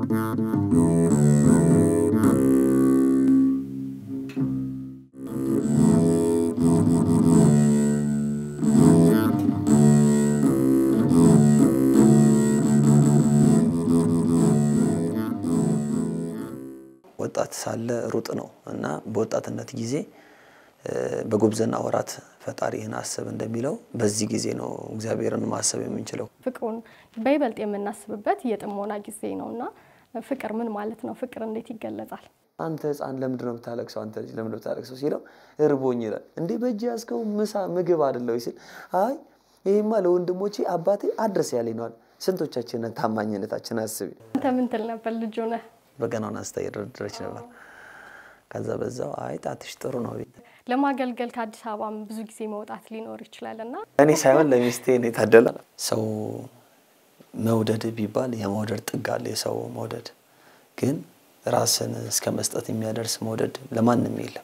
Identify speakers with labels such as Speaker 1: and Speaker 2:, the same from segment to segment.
Speaker 1: ወጣት ሳለ ሩጥ ነው እና በወጣትነት ጊዜ በጉብዝና ወራት ፈጣሪህን አስብ እንደሚለው በዚህ ጊዜ ነው እግዚአብሔርን ማሰብ የምንችለው።
Speaker 2: ፍቅሩን በይበልጥ የምናስብበት የጥሞና ጊዜ ነው እና ፍቅር ምን ማለት ነው? ፍቅር እንዴት ይገለጻል?
Speaker 1: አንተ ሕፃን ለምንድን ነው የምታለቅሰው? አንተ ልጅ ለምንድን ነው የምታለቅሰው ሲለው እርቦኝ ይላል። እንዴ በእጅ ያዝከው ምሳ ምግብ አይደለው ሲል አይ ይሄማ ለወንድሞቼ አባቴ አድረስ ያለኝ ነዋል። ስንቶቻችንን ታማኝነታችን አስቢ።
Speaker 2: አንተ ምን ትል ነበር ልጁ ነህ?
Speaker 1: በገናውን አንስታ እየደረደረች ነበር። ከዛ በዛው አይ ጣትሽ ጥሩ ነው
Speaker 2: ለማገልገል ከአዲስ አበባም ብዙ ጊዜ መውጣት ሊኖር ይችላል እና
Speaker 1: እኔ ሳይሆን ለሚስቴ ነው የታደለ። ሰው መውደድ ቢባል የመውደድ ጥግ አለ። የሰው መውደድ ግን ራስን እስከ መስጠት የሚያደርስ መውደድ ለማንም የለም።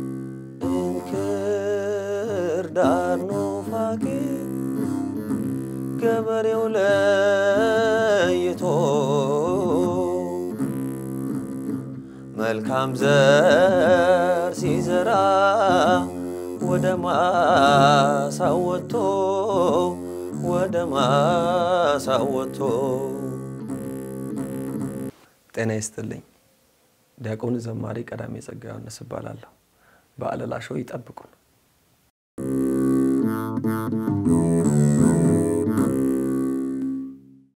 Speaker 1: እንክርዳድ ኑፋቄ ገበሬው ለይቶ መልካም ዘር ሲዘራ ወደ ማሳው ወጥቶ ወደ ማሳው ወጥቶ። ጤና ይስጥልኝ። ዲያቆን ዘማሪ ቀዳሜ ጸጋ ዮሐንስ እባላለሁ። በአለላ ሾው ይጠብቁን።